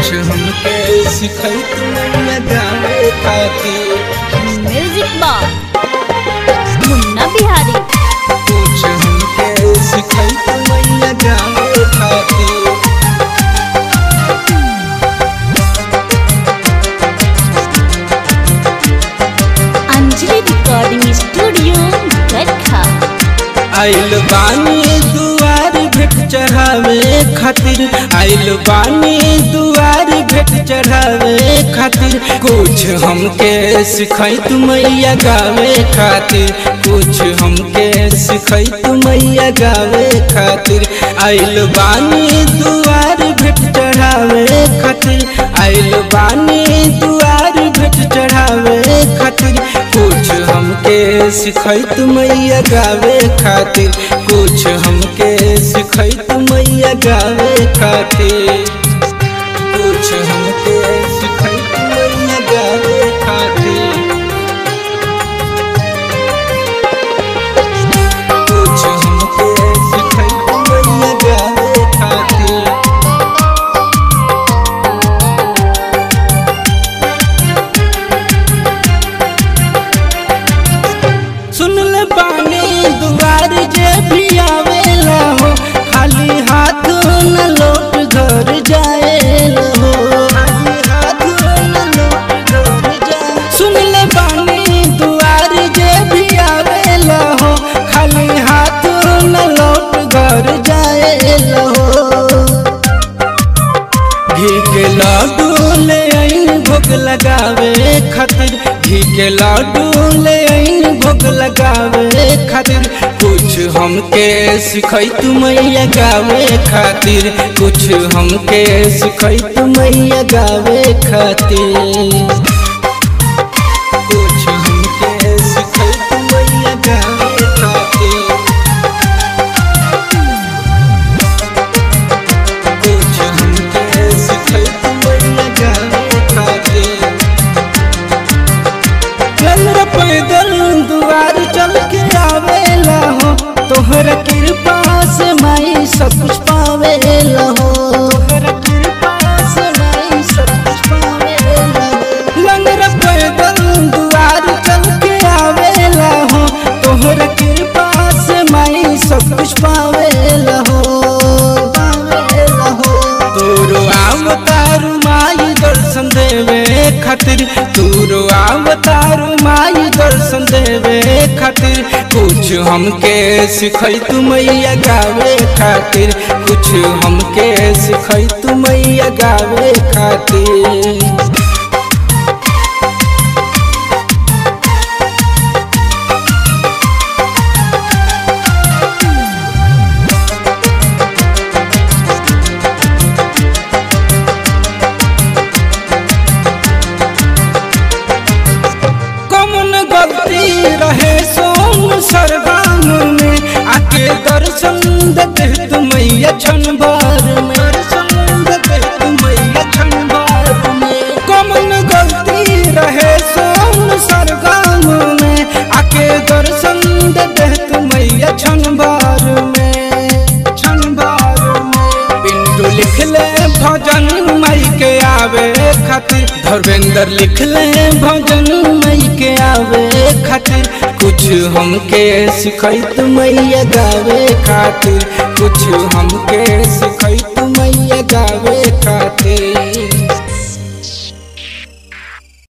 कुछ हमके सिखैत मैया गावे खातिर म्यूजिक बॉक्स मुन्ना बिहारी कुछ हमके सिखैत मैया गावे खातिर अंजलि रिकॉर्डिंग स्टूडियो गरखा आइल बानी दुआर भेट चढ़ावे खातिर आइल बानी दुआर भेट चढ़ावे खातिर कुछ हमके सिखाई तू मैया गावे खातिर कुछ हमके सिखाई तू मैया गावे खातिर आइल बानी दुआर भेट चढ़ावे खातिर आइल बानी दुआर भेट चढ़ावे खातिर कुछ हमके सिखैत मैया गावे खातिर कुछ हमके सिखैत मैया गावे खातिर कुछ हमके सिखैत मैया गावे खातिर कुछ हमके सिखैत मैया गावे खातिर सुन ले बानी दुआर जे भी आवेला हो खाली हाथ न लौट घर जाएला हो खाली हाथ न लौट घर जाए सुन ले बानी दुआर जे भी आवेला हो खाली हाथ न लौट घर जाएला हो घी के लाडू ले आइन भोग लगावे खातिर घी के लाडू ले आइन भोग लगावे खातिर कुछ हमके सिखाई तू मैया गावे खातिर कुछ हमके सिखाई तू मैया गावे खातिर कुछ हमके सिखाई तू मैया गावे खातिर कुछ हमके सिखैत मैया गावे खातिर चल रे पैदल दुआर चल के आवेला हो तोहरा कृपा से माई सब कुछ पावेला हो तोहरा कृपा से माई सब कुछ पावेला हो लंगर पैदल दुआर चल के आवेला हो तोहरा कृपा से माई सब कुछ पावेला हो पावेला हो तोरो अवतार माई दर्शन देवे खातिर तोरो अवतार माई दर्शन देवे खातिर कुछ हमके सिखै तू मैया गावे खातिर कुछ हमके सिखै तू मैया गावे खातिर कौन गलती रहे सोन सरगाम में आके दर्शन देते तू मैया क्षण भर में दर्शन देते तू मैया क्षण भर में कौन गलती रहे सोन सरगाम में आके दर्शन देते तू मैया क्षण भर में क्षण भर में पिंटू लिख ले भजन मई के आवे खातिर धर्मेंद्र लिख ले भजन मई के आवे खातिर कुछ हमके सिखैत मैया गावे खातिर कुछ हमके सिखैत मैया गावे खातिर